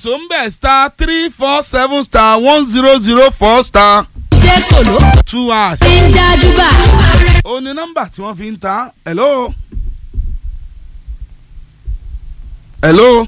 nìṣó ń bẹ̀ star three four seven star one zero zero four star jẹ́ kòló two hash. fi ń dájú bá. ó ní nọ́mbà tí wọ́n fi ń ta hello. hello.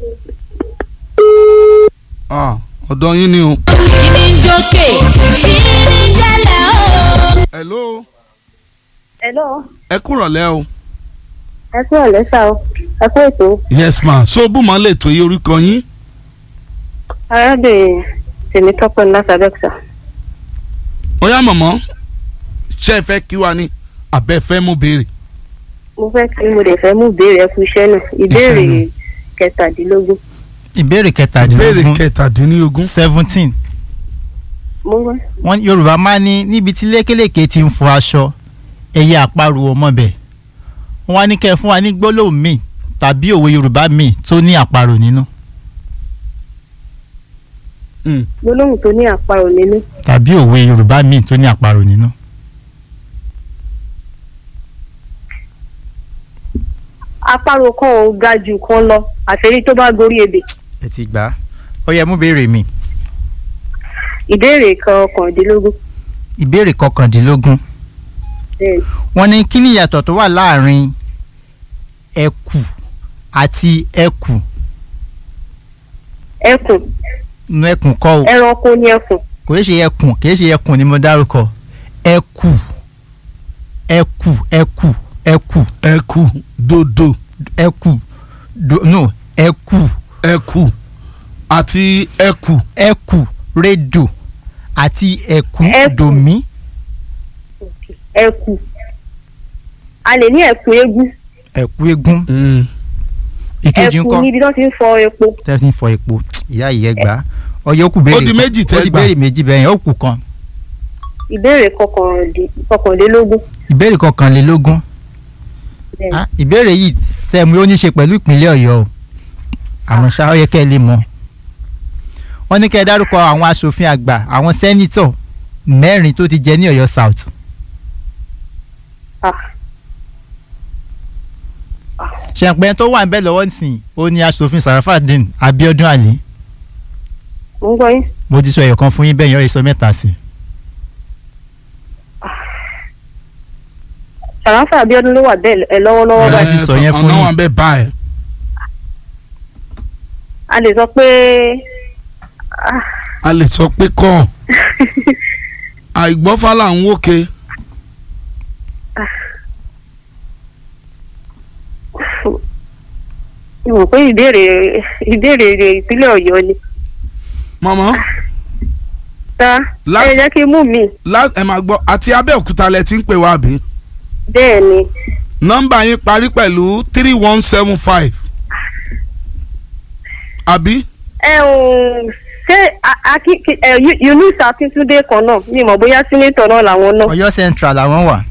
ah ọ̀dọ̀ yín ni o. kíni ń jókè kíni ń jẹ́lẹ̀ o. hello. Hello, ẹ kúrọ̀lẹ́ o. ẹ kú ọ̀lẹ́ sá o, ẹ kú ètò. yes ma so bùmọ̀ lè tó yé orúkọ yín. Arábìnrin Tèmítọ́pẹ́ Lásàbẹ́kùsà. ó yá mọ̀mọ́ ṣé ẹ fẹ́ kí wa ni àbẹ́ fẹ́ mú béèrè. Mo fẹ́ kí mo lè fẹ́ mú ìbéèrè ẹ kú iṣẹ́ náà. Ìbéèrè náà. kẹtàdínlógún. ìbéèrè béèrè kẹtàdínlógún kẹtàdínlógún. seventeen Mo wá. wọn yorùbá máa ní níbi tí lékelèké ti ń fọ aṣọ ẹyẹ àparò ọmọbẹ wọn wá ní kẹ́ fún wa ní gbólóhùn míì tàbí òwe yorùbá míì tó ní àparò nínú Mm. Gbólóhùn tó ní àparò nínú. tàbí òwe yorùbá míì tó ní àparò nínú. Àparò kan ò ga jù kan lọ, àfẹ́rí tó bá gorí ebè. ẹ ti gbà á ó yẹ mú béèrè mi Ìbéèrè kọkàndínlógún. ìbéèrè kọkàndínlógún Bẹ́ẹ̀ni. wọ́n ní kí ni ìyàtọ̀ tó wà láàrin ẹkù àti ẹkù Ẹkùn, nu ẹkùn kọ́ o ẹranko ní ẹkùn. kò í ṣe ẹkùn kì í ṣe ẹkùn ni mo dárúkọ ẹkù ẹkù ẹkù ẹkù ẹkù dodo ẹkù do no ẹkù ẹkù àti ẹkù ẹkù rédò àti ẹkù Ẹkù. dòmí Ẹkù. A lè ní ẹkùn eégún. ẹkù eégún ìkejì Ẹkùn ńkọ́ níbi tó ti ń fọ epo. tẹ́tí ń fọ epo ìyá ìyẹn gbà á ọyọ kù béèrè Ó di kan. méjì tẹ́ ó di gbà. béèrè méjì bẹ́ẹ̀ yẹn ó kù kan Ìbéèrè kọkàndín- kọkànlélógún. ìbéèrè kọkànlélógún Bẹ́ẹ̀ni. Ah, ìbéèrè yìí tẹ́ mú ó ní ṣe pẹ̀lú ìpínlẹ̀ ọ̀yọ́ o àmọ́ ṣá ó yẹ kẹ́ ẹ lè mọ̀ wọ́n ní kẹ́ ẹ dárúkọ àwọn asòfin àgbà àwọn sẹ́nítọ̀ mẹ́rin tó ti jẹ ní ọ̀yọ́ south Ah. ṣẹ̀pẹ́ tó wà ń bẹ̀ lọ́wọ́ nísìnyí ó ní asòfin sarafadin abiodun ali Mo ń gbọ́ yín. mo ti sọ ẹ̀yọ̀ kan fún yín bẹ́ẹ̀ yẹn ó yẹ sọ mẹ́ta sí i Sàráfà Abíọ́dún ló wà bẹ́ẹ̀ ẹ lọ́wọ́lọ́wọ́ Ẹ, báyìí. ti sọ yẹn fún ọ̀nà yín. wọn bẹ́ẹ̀ báyìí. A lè sọ pé ah, a lè sọ pé kọ́ àìgbọ́fà là ń wókè. mo mọ̀ pé ìbéèrè ìbéèrè ìpínlẹ̀ Ọ̀yọ́ ni. mọ̀mọ́ Ta Láti- ẹ jẹ́ kí n mú mi. lá- ẹ máa gbọ́ àti abẹ́òkúta lẹ ti ń pè wá bí. Bẹ́ẹ̀ ni nọ́mbà yín parí pẹ̀lú three one seven five. àbí ẹ ò ṣé a- Aki- ki- ẹ, Yu- Yunus Akíntúndé kan náà mi mọ̀ bóyá sínétọ̀ náà làwọn náà. ọ̀yọ́ central làwọn wà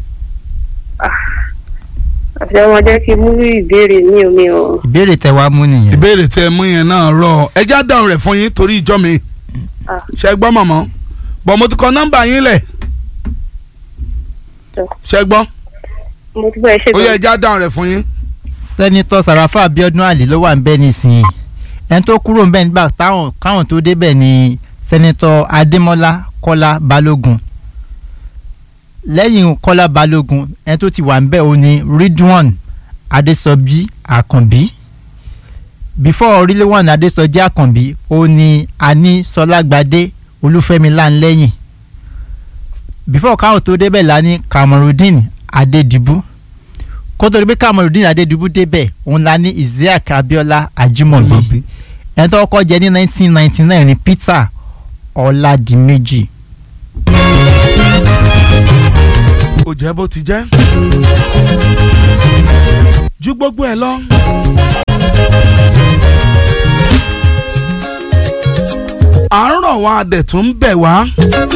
àti ọmọ jẹ́ kí n mú ìbéèrè mi ò mi ò. ìbéèrè tẹ́ wá mú nìyẹn ìbéèrè tí ẹ mú yẹn náà rọ ẹ já dáhùn rẹ̀ fún yín torí ìjọ mi. Ah. ṣe gbọ́ mọ̀mọ́ bọ̀ mo ti kọ nọ́mbà yín lẹ̀. Sọ. ṣe gbọ́ mo ti gbọ́ ẹ ṣe ó yẹ ẹ gan. já dáhùn rẹ̀ fún yín. sẹ́nitọ́ sàràfà abiodun ali ló wà ń bẹ̀ nísìnyí ẹni tó kúrò ń bẹ̀ nígbà táwọn káwọn tó débẹ̀ ni sẹ́nitọ́ adémọ́lá kọ́lá balógun lẹ́yìn kọ́lá balógun ẹni tó ti wà ń bẹ̀ ó ní ridwan adésọjí àkànbí before ridwan adésọjí àkànbí ó ní ani sọlágbadé olúfẹ́mi láńlẹ́yìn before káwọn tó débẹ̀ la ní kamarudin adédìbú kótó pé kamarudin adédìbú débẹ̀ òun la ní isiaq abiola ajimobi Ajimobi. ẹni tó kọ́kọ́ jẹ ní nineteen ninety nine ní peter ọ̀làdìmẹ́jì ó jẹ́ bó ti jẹ́. ju gbogbo ẹ lọ. à ń rọ̀ wá adẹ̀ tó ń bẹ̀ wá.